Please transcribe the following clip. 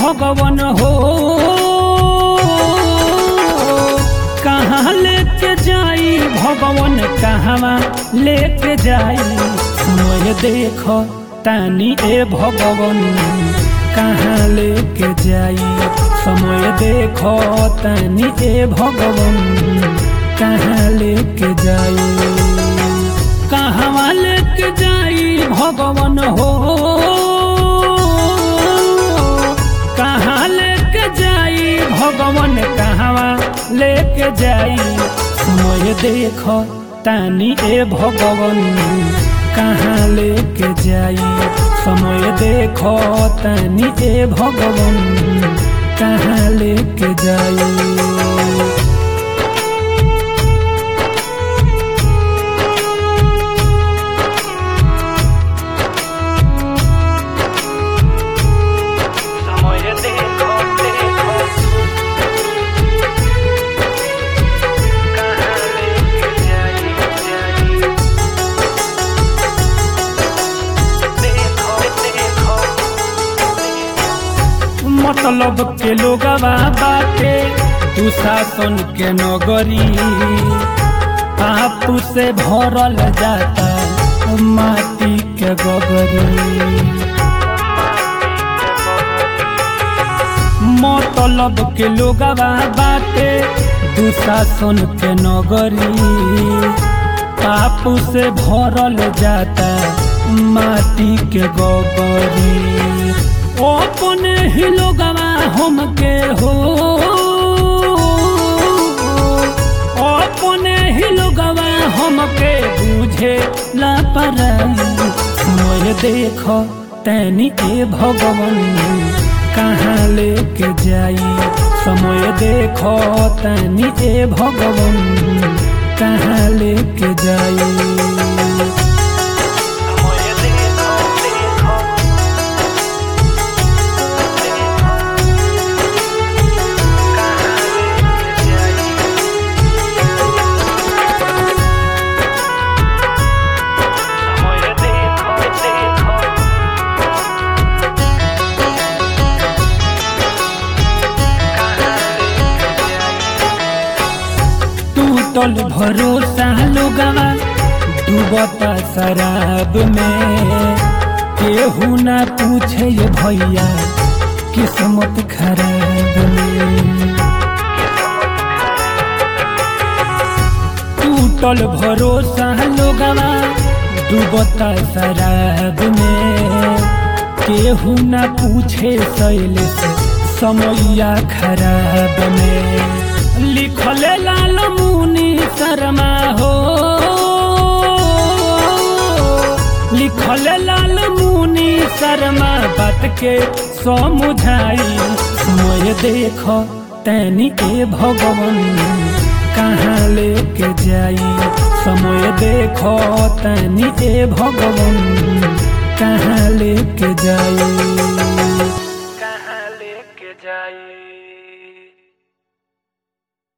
भगवान हो कहाँ लेके जाई भगवान कहवा लेके जाई समय देख तानी ए भगवान कहाँ लेके जाई समय देख तानी ए भगवान कहाँ लेके जाई कहवा लेके जाई भगवान हो कहाँ लेके जाई भगवान कहवा लेके जाई समय देख तानी ए भगवान कहाँ लेके जाई समय देख तानी ए भगवान कहाँ लेके जाई समय देखो देखो कहाँ लेके जाई जाई देखो देखो मतलब के लोगवा बाटे दुशासन के नगरी आपू से भरल जाता माटी के गगरी मतलब के लोगवा बाटे दुशासन के नगरी पापू से भरल जाता माटी के गगरी अपने ही लोगवा हमके हो अपने ही लोगवा हमके बुझे लापरवाही मोर देख तैनी ए भगवान कहाँ लेके जाई समय देख तैनी ए भगवान कहाँ लेके जाई समय देखो देखो कहाँ लेके जाई समय देखो देखो कहाँ लेके जाई टूटल भरोसा लोगवा डूबता शराब में केहू ना पूछे ये भैया किस्मत खराब में टूटल भरोसा लोगवा डूबता शराब में केहू ना पूछे शैल से समैया खराब में लिखल लाल मुनि शर्मा हो लिखल लाल मुनि शर्मा बात के समझाई समय देख तैनी ए भगवान कहाँ लेके जाई समय देख तैनी ए भगवान कहाँ लेके जाई